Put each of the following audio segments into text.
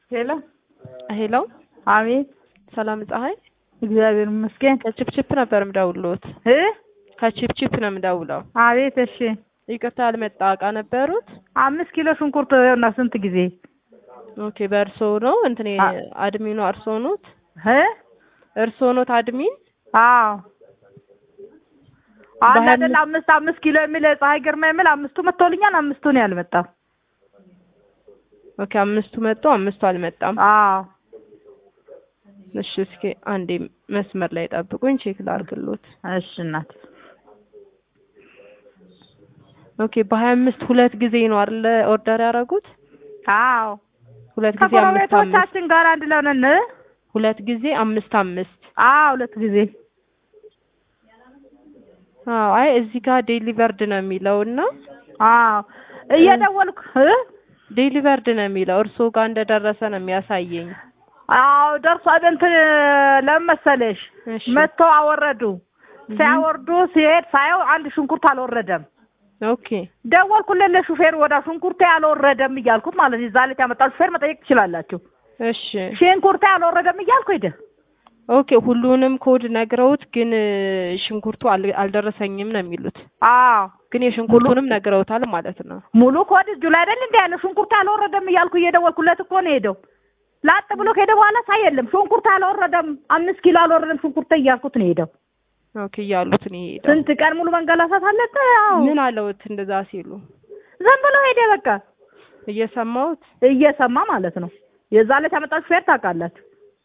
ሄሎ ሄሎ አቤት ሰላም ፀሐይ እግዚአብሔር ይመስገን ከቺፕቺፕ ነበር የምደውልዎት እ ከቺፕቺፕ ነው የምደውለው አቤት እሺ ይቅርታ ያልመጣ እቃ ነበሩት አምስት ኪሎ ሽንኩርት እና ስንት ጊዜ ኦኬ በእርሶ ነው እንትን አ- አድሚኑ እርሶ ኖት እ እርሶ ኖት አድሚን አዎ አንድ በሀያ አይደል አምስት አምስት ኪሎ የሚል ፀሐይ ግርማ የሚል አምስቱ መጥቶልኛል አምስቱ ነው ያልመጣው ኦኬ አምስቱ መጡ አምስቱ አልመጣም አዎ እሺ እስኪ አንዴ መስመር ላይ ጠብቁኝ ቼክ ላድርግሎት እሺ እናት ኦኬ በሀያ አምስት ሁለት ጊዜ ነው አይደለ ኦርደር ያደረጉት አዎ ሁለት ጊዜ አምስት አምስት ከጎረቤቶቻችን ጋር አንድ ላይ ሆነን እ? ሁለት ጊዜ አምስት አምስት አዎ ሁለት ጊዜ አዎ አይ እዚህ ጋር ዴሊቨርድ ነው የሚለው እና አዎ እየደወልኩ እ? ዴሊቨርድ ነው የሚለው እርስዎ ጋር እንደደረሰ ነው የሚያሳየኝ አዎ ደርሷል እንትን ለምን መሰለሽ እሺ መጥቶ አወረዱ ሲያወርዱ ሲሄድ ሳየው አንድ ሽንኩርት አልወረደም ኦኬ ደወልኩለት ለሹፌር ወዳ ሽንኩርቴ አልወረደም እያልኩት ማለት ነው። እዛ ዕለት ያመጣው ሹፌር መጠየቅ ትችላላችሁ። እሺ ሽንኩርቴ አልወረደም እያልኩ ሄደ። ኦኬ ሁሉንም ኮድ ነግረውት ግን እ, ሽንኩርቱ አል- አልደረሰኝም ነው የሚሉት አዎ ግን የሽንኩርቱንም ነግረውታል ማለት ነው ሙሉ ኮድ እጁ ላይ አይደል እንደ ያለ ሽንኩርቴ አልወረደም እያልኩ እየደወልኩለት እኮ ነው ሄደው። ላጥ ብሎ ከሄደ በኋላ ሳይ የለም ሽንኩርቴ አልወረደም፣ አምስት ኪሎ አልወረደም ሽንኩርቴ እያልኩት ነው ሄደው። ኦኬ እያሉት ነው የሄደው ስንት ቀን ሙሉ መንገላታት አለቀ። አዎ ምን አለውት እንደዛ ሲሉ ዝም ብሎ ሄደ በቃ እየሰማሁት እየሰማ ማለት ነው። የዛ ዕለት ያመጣው ሹፌር ታውቃላችሁ።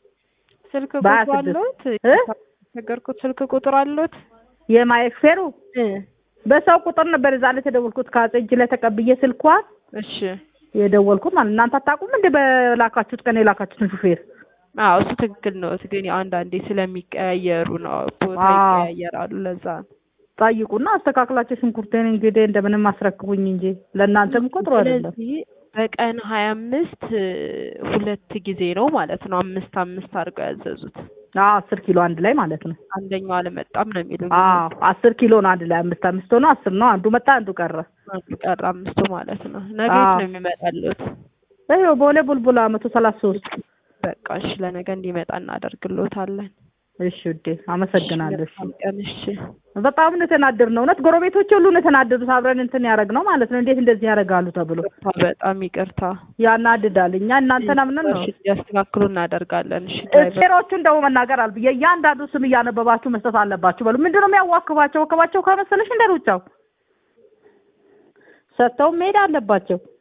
ስልክ በሀያ ቁጥር ስድስት አለዎት እ? ነገርኩት ስልክ ቁጥር አለዎት የማየት ሹፌሩ እ በሰው ቁጥር ነበር የዛ ዕለት የደወልኩት ከአፄ እጅ ላይ ተቀብዬ ስልኳን እሺ የደወልኩት ማለት እናንተ አታውቁም እንደ በላካችሁት ቀን የላካችሁትን ሹፌር አዎ እሱ ትክክል ነው ግን ያው አንዳንዴ ስለሚቀያየሩ ነው ቦታ አዎ። ይቀያየራሉ ለዛ ነው ጠይቁና አስተካክላችሁ ሽንኩርቴን እንግዲህ እንደምንም አስረክቡኝ እንጂ ለእናንተም እኮ ጥሩ አይደለም። ስለዚህ በቀን ሀያ አምስት ሁለት ጊዜ ነው ማለት ነው አምስት አምስት አድርገው ያዘዙት አዎ አስር ኪሎ አንድ ላይ ማለት ነው። አንደኛው አልመጣም ነው የሚሉኝ አዎ አስር ኪሎ ነው አንድ ላይ አምስት አምስት ሆኖ አስር ነው። አንዱ መጣ አንዱ ቀረ። አንዱ ቀረ አምስቱ ማለት ነው ነገ የት አዎ። ነው የሚመጣሉት ይኸው ቦሌ ቡልቡላ መቶ ሰላሳ ሶስት በቃ እሺ ለነገ እንዲመጣ እናደርግሎታለን እሺ ውዴ አመሰግናለሁ። እሺ መልካም ቀን እሺ በጣም ነው የተናደድነው። እውነት ጎረቤቶች ሁሉ ነው የተናደዱት። አብረን እንትን ያደረግነው ማለት ነው። እንዴት እንደዚህ ያደርጋሉ ተብሎ ይቅርታ በጣም ይቅርታ ያናድዳል። እኛ እናንተን አምነን ነው እሺ ያስተካክሉ እናደርጋለን እሺ ድራይቨር ሴሮቹን ደግሞ መናገር አልብ የእያንዳንዱ ስም እያነበባችሁ መስጠት አለባችሁ። በሉ ምንድነው የሚያዋክባቸው? ወከባቸው ከመሰለሽ እንደ ሩጫው ሰጥተው መሄድ አለባቸው።